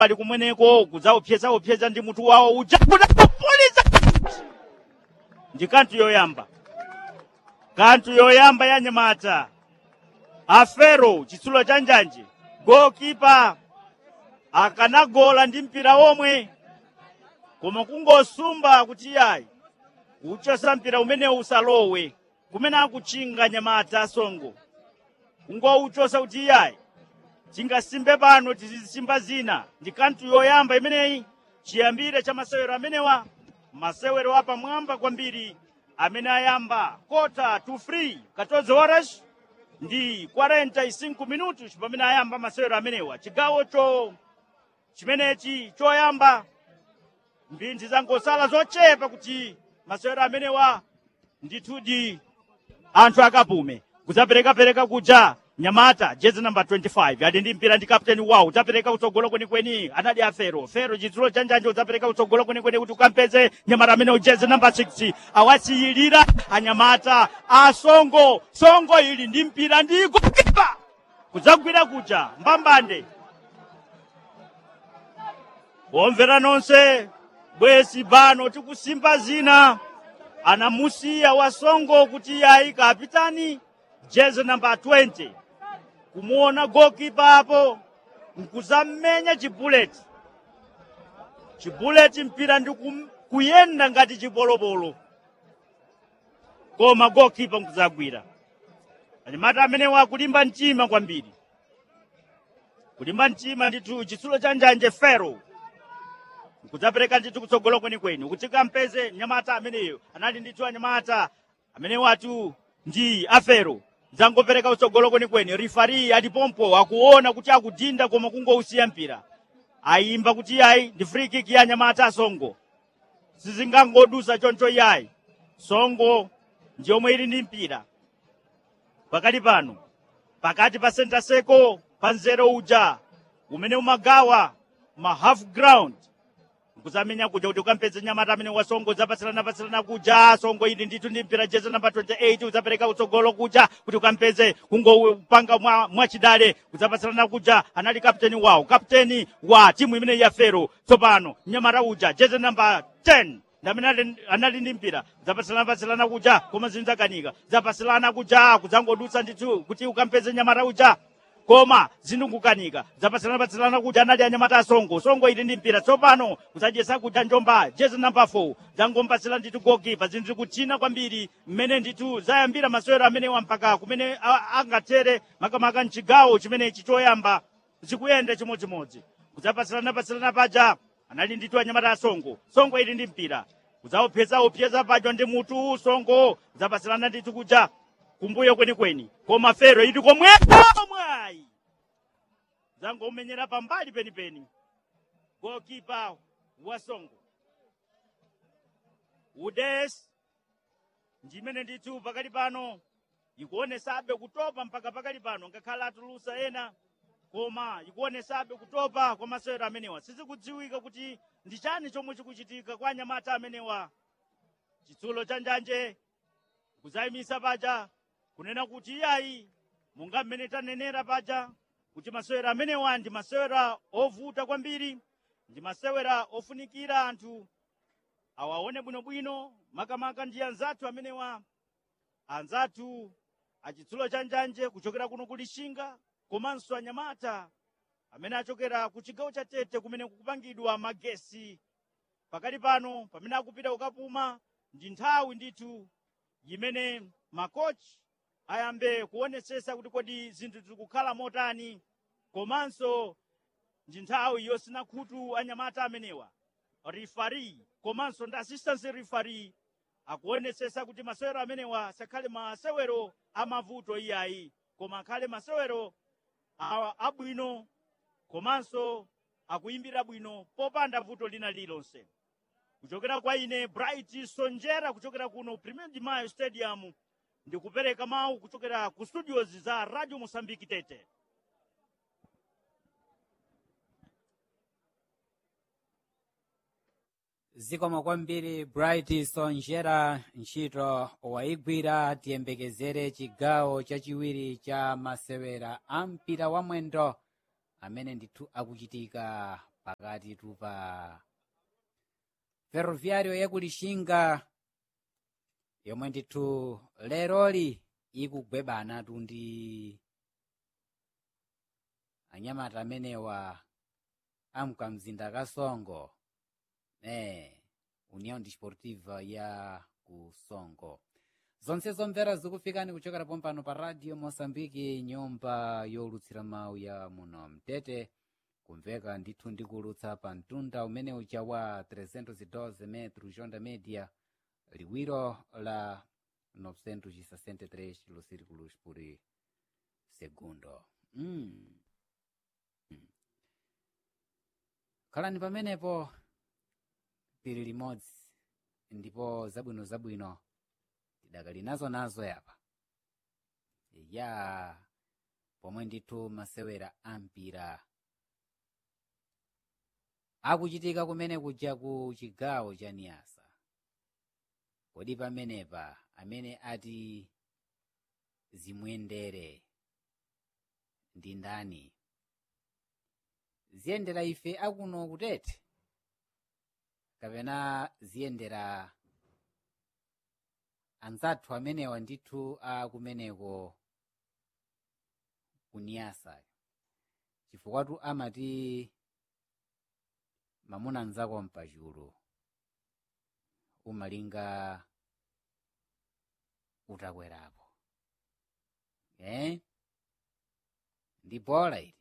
mbali kumweneko kudzaupsyezaupsyeza ndi mutu wawo uja kudakupuliza ndi kanthu yoyamba kanthu yoyamba ya nyamata afero chitsulo cha njanje gokipa akanagola ndi mpira omwe koma kungosumba kuti iyayi uchosa mpira umenewu usalowe kumene akuchinga nyamata asongo kungouchosa kuti iyayi tingasimbe pano tizisimba zina ndi kanthu yoyamba imeneyi chiyambire cha masewero amenewa masewero apamwamba kwambiri amene ayamba kota to free 14 horas ndi 45 minutos pamene ayamba masewero amenewa chigawocho chimenechi choyamba mphindi zangosala zochepa kuti masewero amenewa ndithudi anthu akapume kudzaperekapereka kuja nyamata jezi namba 25 ali ndi mpira ndi kapteni wawo udzapereka kutsogolo kwenikweni anali afero fero chitsulo cha njanje udzapereka kutsogolo kwenikweni kuti ukampeze nyamata amene jezi namba 6 awasiyilira anyamata asongo songo ili ndi mpira ndi gokipa kudzagwira kuja mbambande omvera nonse bwezi bano tikusimba zina anamusiya wasongo kuti yayi kapitani jezi namba 20 kumuona gokipa apo nkuzammenya chibuleti chibuleti mpira ndi kum- kuyenda ngati chibolobolo koma gokipa nkuzagwira anyamata amenewa akulimba mtima kwambiri kulimba mtima ndithu chitsulo cha njanje fero kudzapereka ndithu kutsogolo kwenikweni kuti kampeze nyamata ameneyo anali ndithu anyamata amene watu ndi afero dzangopereka kutsogolo kwenikweni rifari alipompo akuona kuti akudinda koma kungousiya mpira ayimba kuti yayi ndi free kick ya nyamata asongo sizingangodusa choncho yayi songo ndi yomwe ili ndi mpira pakati pano pakati pa center seko pa nzero uja umene umagawa ma half ground kuzamenya kuja kuti ukampeze nyamata amene wasongo zapatsilana patsilana kuja songo ili ndithu ndi mpira jezi namba 28 udzapereka kutsogolo kuja kuti ukampeze kungopanga mwa, mwachidale kudzapatsilana kuja anali kapteni wawo kapteni wa timu imene ya fero tsopano nyamata uja jezi namba 10 ndamene ali- anali ndi mpira zapatsilana patsilana kuja koma zinzakanika zapatsilana kuja kudzangodutsa ndithu kuti ukampeze nyamata uja koma zindungukanika zapatsilana-patsilana kuti anali anyamata asongo songo ili ndi mpira tsopano kusadyesa kuti njomba jezi namba 4 zangompatsira ndithu gokipa zinthu zikuthina kwambiri mmene ndithu zayambira masewero amenewa mpaka kumene a- angathere makamaka mchigawo chimenechi choyamba zikuyenda chimodzimodzi kudzapatsilana-patsilana paja anali ndithu anyamata asongo songo ili ndi mpira kudzaupyeza-upyeza paja ndi mutu songo zapatsilana ndithu kuja kumbuyo kwenikweni koma fero ili komwepo mwayi zangomenyera pambali penipeni gokipa wasongo udes ndimene ndithu pakali pano ikuonesabe kutopa mpaka pakali pano ngakhale atulusa ena koma ikuonesabe kutopa kwa masewero amenewa sizikudziwika kuti ndi chani chomwe chikuchitika kwa anyamata amenewa chitsulo cha njanje kuzayimisa paja kunena kuti iyayi monga mmene tanenera paja kuti masewera amenewa ndi masewera ovuta kwambiri ndi masewera ofunikira anthu awaone bwinobwino makamaka ndi anzathu amenewa anzathu achitsulo cha njanje kuchokera kuno ku Lixinga komanso anyamata amene achokera ku chigawo cha tete kumene kukupangidwa magesi pakali pano pamene akupita kukapuma ndi nthawi ndithu imene makochi ayambe kuonetsetsa kuti kodi zinthu zikukhala motani komanso ndi nthawi yosina khutu anyamata amenewa rifari komanso ndi assistant referee akuonetsetsa kuti masewero amenewa sakhale masewero amavuto iyayi koma akhale masewero a- abwino komanso akuyimbira bwino popanda vuto lina lilonse kuchokera kwa ine bright sonjera kuchokera kuno premier de mayo stadium ndikupereka mawu kuchokera ku studios za radio mosambiki tete zikomo kwambiri bright sonjera ntchito wayigwira tiyembekezere chigawo chachiwiri cha masewera a mpira wa mwendo amene ndithu akuchitika pakati tu pa ferroviario yakulishinga yomwe ndithu leroli ikugwebana tu ndi anyamata amenewa amkamzinda kasongo ne união desportiva ya ku songo zonse zomvera zikufikani kuchokera pompano pa radio moçambique nyumba yolutsira mawu ya muno mtete kumveka ndithu ndikulutsa pa mtunda umene uja wa 312 metro jonda media liwiro la 963 kilosirikulos por segundo mm. Mm. khalani pamenepo pili limodzi ndipo zabwino zabwino tidakali nazo nazo yapa ya pomwe ndithu masewera ampira akuchitika kumene kuja ku chigawo cha niyasa kodi pamenepa amene ati zimuyendere ndi ndani ziyendera ife akuno kutete kapena ziyendera anzathu amenewa ndithu akumeneko kuniyasa chifukwa amati mamuna anzako mpachulu umalinga utakwerapo eh? ndi bola ili